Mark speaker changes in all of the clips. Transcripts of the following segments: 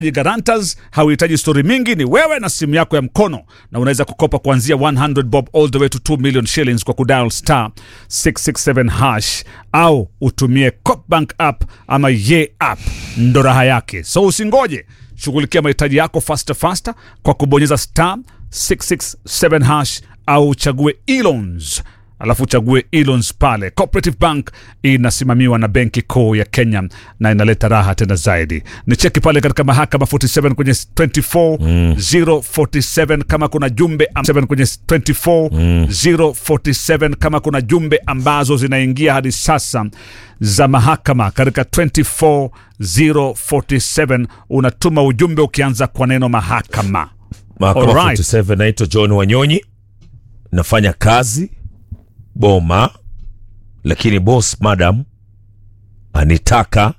Speaker 1: Guarantors hauhitaji stori mingi, ni wewe na simu yako ya mkono, na unaweza kukopa kuanzia 100 bob all the way to 2 million shillings kwa kudial star 667 hash au utumie Copbank app ama ye app, ndo raha yake. So usingoje, shughulikia mahitaji yako faster faster kwa kubonyeza star 667 hash au uchague e-loans alafu uchague e-loans pale. Cooperative Bank inasimamiwa na Benki Kuu ya Kenya na inaleta raha tena zaidi. Ni cheki pale katika mahakama 47 kwenye 24047 kama kuna jumbe am- 7 kwenye 24047 kama kuna jumbe ambazo zinaingia hadi sasa za mahakama katika 24047 unatuma ujumbe ukianza kwa neno mahakama.
Speaker 2: Mahakama
Speaker 1: Alright.
Speaker 2: 47 naitwa John Wanyonyi, nafanya kazi Boma, lakini boss madam anitaka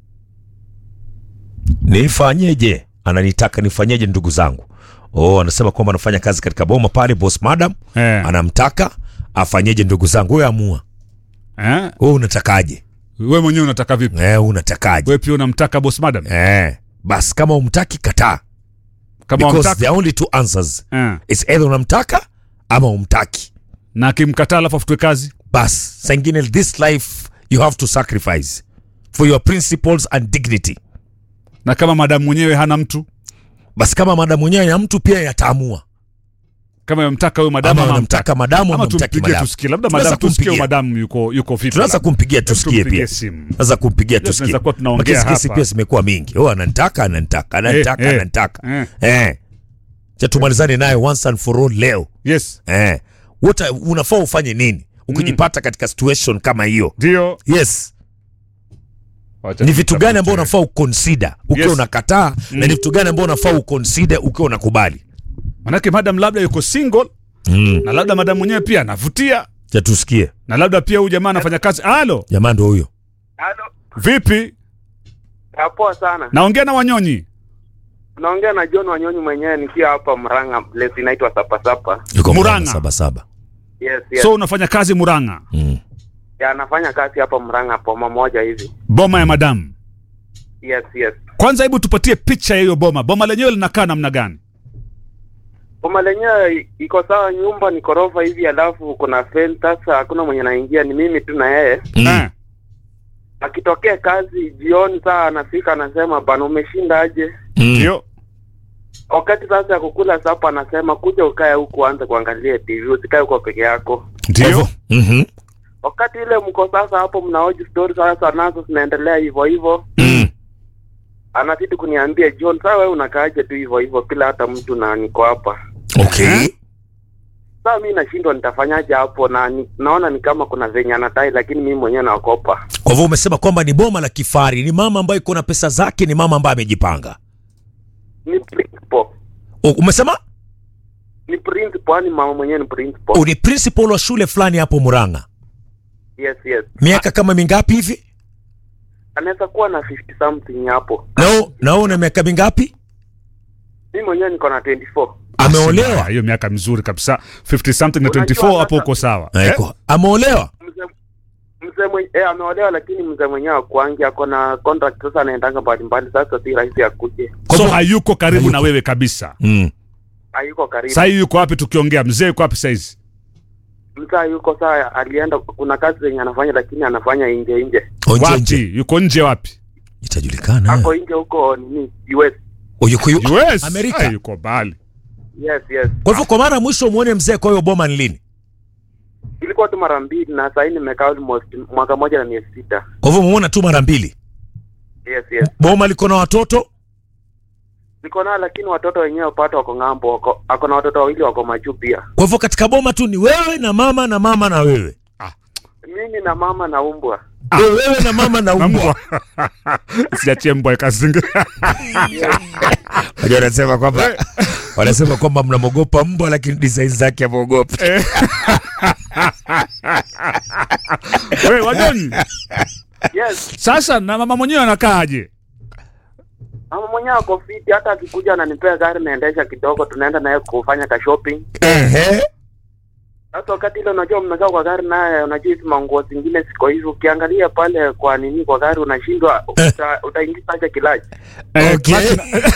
Speaker 2: nifanyeje? Ananitaka nifanyeje, ndugu zangu? Oh, anasema kwamba anafanya kazi katika Boma pale, boss madam
Speaker 1: Eh.
Speaker 2: anamtaka afanyeje? Ndugu zangu, wewe amua,
Speaker 1: Eh?
Speaker 2: wewe unatakaje?
Speaker 1: Wewe mwenyewe unataka vipi?
Speaker 2: Eh, unatakaje?
Speaker 1: Wewe pia unamtaka boss madam?
Speaker 2: Eh, basi kama umtaki kataa,
Speaker 1: Kama
Speaker 2: because
Speaker 1: wamtaka
Speaker 2: the only two answers
Speaker 1: eh.
Speaker 2: is either unamtaka ama umtaki.
Speaker 1: na akimkataa alafu afutwe kazi
Speaker 2: bas sangine this life you have to sacrifice for your principles and dignity
Speaker 1: na kama madamu mwenyewe hana mtu
Speaker 2: basi kama madamu mwenyewe ya mtu pia yataamua
Speaker 1: kama yamtaka huyo madamu
Speaker 2: ama
Speaker 1: ama
Speaker 2: unamtaka madamu
Speaker 1: ama
Speaker 2: ama mtaki
Speaker 1: tumpigie
Speaker 2: madamu
Speaker 1: tusikie, labda
Speaker 2: Tunaweza
Speaker 1: madamu tusikie huyo
Speaker 2: kumpigia.
Speaker 1: madamu yuko yuko vipi.
Speaker 2: tunaweza
Speaker 1: labda.
Speaker 2: kumpigia
Speaker 1: Hebu
Speaker 2: tusikie
Speaker 1: tumpigie
Speaker 2: pia
Speaker 1: simu.
Speaker 2: tunaweza kumpigia
Speaker 1: tunaweza
Speaker 2: tusikie
Speaker 1: kuwa tunaongea
Speaker 2: Makesi- kesi
Speaker 1: hapa.
Speaker 2: pia zimekuwa mingi oh ananitaka ananitaka ananitaka
Speaker 1: Eh, eh,
Speaker 2: ananitaka
Speaker 1: eh.
Speaker 2: eh cha tumalizane naye once and for all leo
Speaker 1: Yes,
Speaker 2: eh what unafaa ufanye nini ukijipata katika situation kama hiyo
Speaker 1: ndio.
Speaker 2: yes
Speaker 1: Wacha
Speaker 2: ni vitu gani ambao
Speaker 1: tutafute.
Speaker 2: unafaa uconsider ukiwa
Speaker 1: Yes.
Speaker 2: unakataa na ni vitu gani ambao unafaa uconsider ukiwa unakubali
Speaker 1: Manake madam labda yuko single
Speaker 2: mm.
Speaker 1: na labda madamu mwenyewe pia anavutia
Speaker 2: cha tusikie
Speaker 1: na labda pia huyu jamaa anafanya kazi. Halo,
Speaker 2: jamaa ndo huyo
Speaker 3: Halo,
Speaker 1: vipi?
Speaker 3: poa sana.
Speaker 1: Naongea na Wanyonyi.
Speaker 3: Naongea na John Wanyonyi mwenyewe nikiwa hapa Mrang'a, place inaitwa Sapasapa.
Speaker 2: yuko
Speaker 1: Murang'a.
Speaker 2: Murang'a saba saba
Speaker 3: Yes, yes.
Speaker 1: So unafanya kazi Murang'a,
Speaker 2: mm.
Speaker 3: ya, anafanya kazi hapa Mrang'a poma moja hivi.
Speaker 1: boma ya madamu.
Speaker 3: Yes, yes.
Speaker 1: Kwanza hebu tupatie picha ya hiyo boma. Boma lenyewe linakaa namna gani?
Speaker 3: Poma lenyewe iko sawa, nyumba ni korofa hivi, alafu kuna fence. Sasa hakuna mwenye naingia, ni mimi tu na yeye.
Speaker 2: Mm.
Speaker 1: Eh,
Speaker 3: Akitokea kazi jioni, saa anafika anasema, bana, umeshinda aje?
Speaker 2: Mm.
Speaker 1: ndio.
Speaker 3: Wakati sasa ya kukula sapa, anasema kuja ukae huku, anze kuangalia TV, usikae huko peke yako.
Speaker 1: Ndio.
Speaker 2: Mhm.
Speaker 3: Wakati ile mko sasa hapo mnaoji story sasa, nazo zinaendelea hivyo hivyo
Speaker 2: Mm.
Speaker 3: anazidi kuniambia John, saa wewe unakaaje tu hivyo hivyo bila hata mtu na niko hapa.
Speaker 2: okay
Speaker 3: Saa mi nashindwa nitafanyaje hapo, na ni, naona ni kama kuna venye anadai, lakini mimi mwenyewe naogopa.
Speaker 2: kwa hivyo umesema kwamba ni boma la kifari ni mama ambaye iko na pesa zake ni mama ambaye amejipanga
Speaker 3: Ni principal,
Speaker 2: O, umesema
Speaker 3: ni principal, yani mama mwenyewe ni principal.
Speaker 2: o, ni principal wa shule fulani hapo Murang'a
Speaker 3: Yes, yes,
Speaker 2: miaka kama mingapi hivi
Speaker 3: anaweza kuwa na 50 something hapo.
Speaker 2: nao nao una miaka mingapi
Speaker 3: Mimi mwenyewe niko na 24.
Speaker 2: ameolewa
Speaker 1: Hiyo miaka mizuri kabisa. 50 something na
Speaker 3: Unajua
Speaker 1: 24 hapo
Speaker 3: sasa-
Speaker 1: uko sawa.
Speaker 2: Eh,
Speaker 1: Eh?
Speaker 2: kwa- ameolewa
Speaker 3: Mzee mzee mwenye eh, ameolewa, lakini mzee mwenyewe akuangi, ako na contract sasa, anaendanga mbalimbali, sasa si rahisi akuje,
Speaker 2: Kwa
Speaker 1: So
Speaker 2: hivyo-
Speaker 1: hayuko karibu
Speaker 2: Hayuko.
Speaker 1: na wewe kabisa.
Speaker 2: mm.
Speaker 3: hayuko karibu.
Speaker 1: Sasa hii yuko wapi tukiongea? Mzee yuko wapi sasa hizi?
Speaker 3: Msaa yuko saa, alienda, kuna kazi zenye anafanya, lakini anafanya nje nje,
Speaker 2: Onje nje
Speaker 1: Wapi? Yuko nje wapi?
Speaker 2: itajulikana
Speaker 3: ako nje huko nini US.
Speaker 2: O, yuko yu-
Speaker 1: US.
Speaker 2: Amerika.
Speaker 1: Ay, yuko mbali.
Speaker 3: Yes, yes.
Speaker 2: kwa hivyo kwa mara ya mwisho muone mzee kwa hiyo boma ni lini
Speaker 3: Ilikuwa tu mara mbili na sahii nimekaa almost mwaka moja na miezi sita.
Speaker 2: kwa hivyo muona tu mara mbili
Speaker 3: Yes, yes.
Speaker 2: boma liko na watoto
Speaker 3: Niko nao lakini watoto wenyewe pato wako ng'ambo, wako ako na watoto wawili wako majuu pia.
Speaker 2: kwa hivyo katika boma tu ni wewe na mama na mama na wewe
Speaker 3: Mimi na mama na umbwa.
Speaker 2: Wewe- wewe na mama na
Speaker 1: Na
Speaker 2: umbwa
Speaker 1: mbwa. Siachie mbwa ikazinga.
Speaker 2: Wajua wanasema kwamba wanasema kwamba mnamwogopa mbwa lakini design zake amwogopi
Speaker 1: Wewe Wanyonyi.
Speaker 3: Yes.
Speaker 1: Sasa na mama mwenyewe anakaaje?
Speaker 3: Mama mwenyewe ako fiti, hata akikuja ananipea gari naendesha kidogo, tunaenda naye kufanya ka shopping.
Speaker 2: Ehe.
Speaker 3: Sasa wakati ile unajua mmekaa kwa gari naye, unajua hizi manguo zingine ziko hivi, ukiangalia pale kwa nini kwa gari unashindwa uta, utaingiza aje kilaji.
Speaker 1: Eh,
Speaker 4: Okay.
Speaker 1: clutch ina-